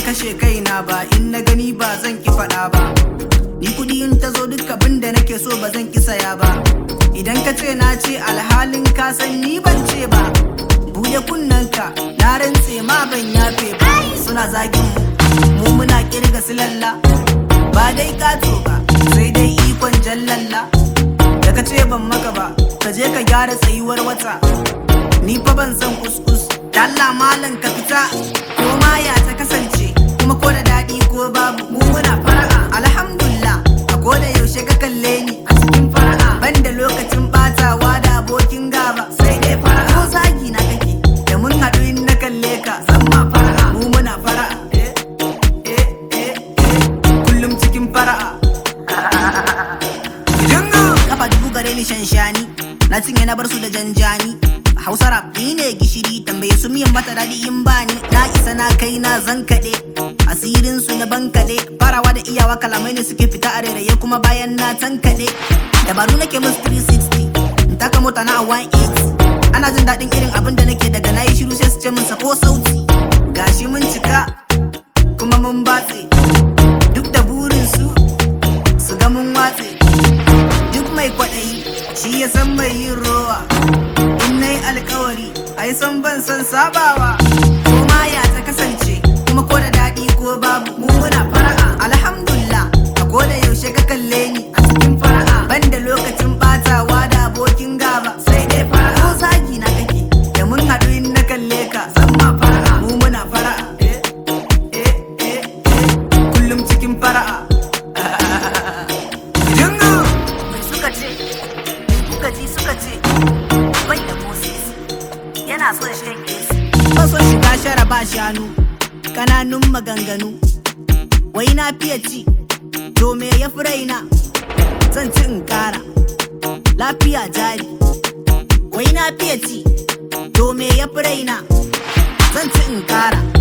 kashe kaina ba in na gani ba zan ki faɗa ba ni kuɗi in ta zo duk abin da nake so ba zan ki saya ba idan ka ce na ce alhalin ka san ni ban ce ba buɗe kunnanka na rantse ma ban yafe ba suna zagin mu mu muna kirga silalla ba dai kato ba sai dai ikon jallalla da ka ce ban maka ba ka je ka gyara tsayuwar wata ni fa ban san kuskus dalla malam ka fita ko ma ya ta kasance kuma ko da daɗi ko babu mu muna fara'a alhamdulillah a ko da yaushe ka kalle ni a cikin fara'a ban da lokacin batawa da abokin gaba sai dai fara'a ko zagi na kake da mun haɗu in na kalle ka san ma fara'a mu muna fara'a eh eh eh eh kullum cikin fara'a Jingo! Kafa dubu gare ni shanshani Na cinye na bar su da janjani Hausa rap ni ne gishiri tambaye su miyan mata daɗi in bani Na isa na kai na zan kaɗe Asirin su na bankaɗe Farawa da iyawa kalamai ne suke fita a rairaye kuma bayan na tankaɗe Dabaru nake musu 360 In taka mota na a 180 Ana jin daɗin irin abin da nake daga na yi shiru sai su ce min sako sauti Gashi mun cika kuma mun batse Duk da burin su su ga mun watse duk mai kwaɗayi shi ya san mai yin rowa in na yi alkawari ai san ban san sabawa ko ma ya ta kasance kuma ko da daɗi ko babu mu muna fara'a alhamdulillah a ko da yaushe ka kalle ni a cikin fara'a ban da lokacin batawa da abokin gaba sai dai fara'a ko zagi na kake da mun haɗu in na kalle ka san ma fara'a mu muna fara'a eh eh eh eh kullum cikin fara'a Jingo! Mai suka ce, kuka ji suka ce, bai da Moses yana son shan AC. Faso shiga shara ba shanu, kananun maganganu. Wai na fiye ci, to me ya fi raina, zan ci in kara. Lafiya jari. Wai na fiye ci, to me ya fi raina, zan ci in kara.